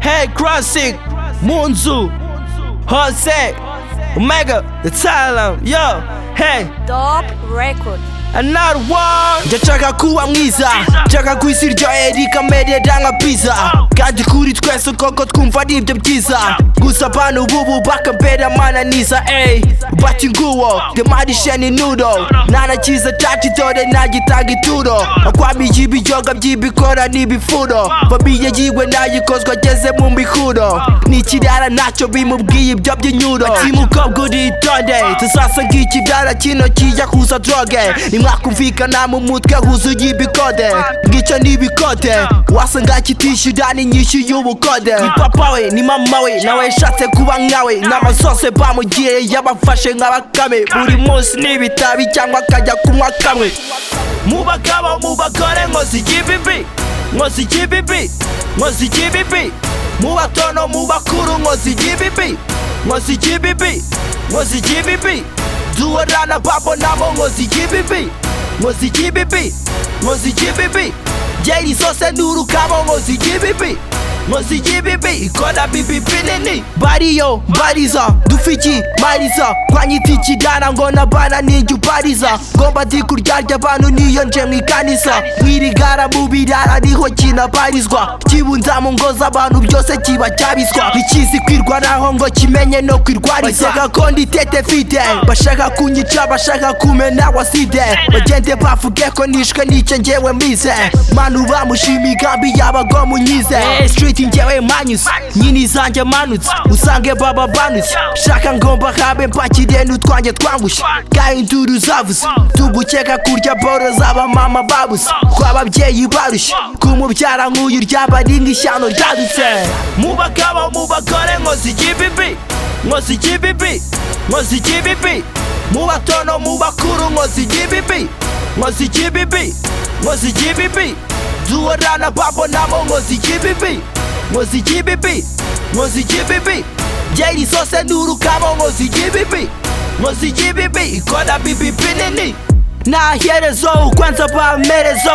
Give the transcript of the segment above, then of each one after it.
Hey Classic，mu nzu hose Omega the Talent yo hey Top Record another one ndashaka kuba mwiza nshaka ku isi rya erika merera nka pizza kandi kuri twese koko twumva ari ibyo byiza gusa abantu bubu bakambera amananiza ey bati nguwo demarisheni nuro nanakiza caci dore nagitanga ituro akwamiye ibiyoga by'ibikora n'ibifuro famiye yiwe nayikozwa ageze mu mihuro n'ikirara ntacyo bimubwiye ibyo by'inyuro ati mukobwa uritonde tuzasanga ikirara kino kiyahuza droge nimwakumvikana mu mutwe huzuye ibikode ngicyo ni ibikode wasanga kitishyura n'inyishyu y'ubukode ni papa we ni mama we nawe yashatse kuba nkawe inama zose bamugiriye yabafashe nk'abakame buri munsi n'ibitabi cyangwa akajya kunywa kamwe mu bagabo mu bagore ngo zigibe imbi ngo zigibe imbi ngo zigibe imbi mu bato no mu bakuru ngo zigibe imbi ngo zigibe imbi ngo zigibe imbi duhorana babo nabo ngo zigibe imbi ngo zigibe imbi ngo zigibe imbi ngeri zose n'urukabo ngo zigibe imbi ngo zigibe imbi ikora bibi binini bariyo bariza dufiki mariza twanyita ikidara ngo nabana ninjye ubariza ngomba ndi kuryarya abantu niyo nje mu ikanisa mwirigara mu birara ariho kinabarizwa kibunza mu ngo z'abantu byose kiba cyabizwa ntikizi kwirwanaho ngo kimenye no kwirwariza bashaka ko ndi tete fide bashaka kunyica bashaka kumena waside bagende bavuge ko nishwe n'icyo ngewe mbize manu bamushima igambi yabago munyize hey, street ngewe manyuze nyini zanjye manutse usange baba banutse shaka ngomba habe mpakire n'utwanjye twangushye kandi induru zavuze tugukeka kurya boro z'aba mama babuze kw'ababyeyi barushye kumubyara nk'uyu ryaba rindi ishyano ryadutse mu bagabo mu bagore ngo zigibe imbi ngo zigibe imbi ngo zigibe imbi mu bato no mu bakuru ngo zigibe imbi ngo zigibe imbi ngo zigibe imbi duhorana babo nabo ngo zigibe imbi ngo zigibe imbi ngo zigibe imbi ngeri zose n'urukabo ngo zigibe imbi ngo zigibe imbi ikora bibi binini naherezo ukwanza bamerezo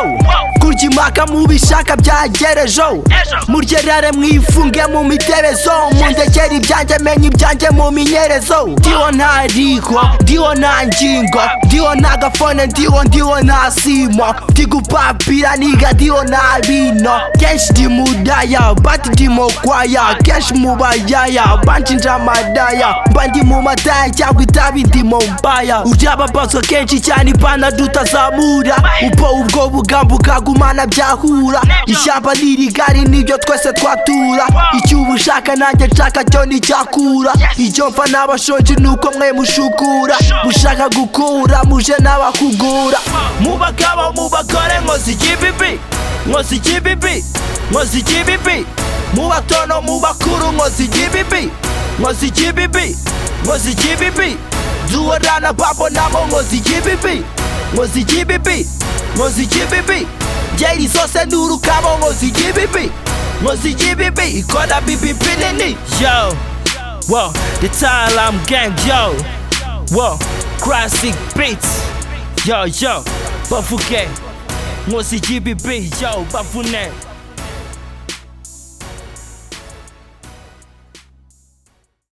kurya impaka mu bishaka byagerejo muryerare mwifunge mu miterezo mundekere ibyanjye menya ibyanjye mu minyerezo ndiho nta rigo ndiho nta ngingo ndiho nta gafone ndiho ndiho nta simo ndi gupapira niga ndiho nta bino kenshi ndi mudaya bati ndi mu kwaya kenshi mu bayaya banshinja amadaya mba ndi mu madaya cyangwa itabi ndi mu mbaya urababazwa kenshi cyane ibana abana tutazamura ubwo ubwo bugambo bwagumana byahura ishyamba n'irigari nibyo twese twatura icyo uba ushaka nanjye nshaka cyo nticyakura icyo mfa n'abashonji ni uko mwe mushukura mushaka gukura muje n'abakugura mu bagabo mu bagore ngo zigibe imbi ngo zigibe imbi ngo zigibe imbi mu bato no mu bakuru ngo zigibe imbi ngo zigibe imbi ngo zigibe imbi duhorana babo nabo ngo zigibe imbi ngo zigibe imbi ngo zigibe imbi ngeri zose n'urukabo ngo zigibe imbi ngo zigibe imbi ikora bibi binini yo wo the talam gang yo wo classic beats yo yo bavuge ngo zigibe imbi yo bavune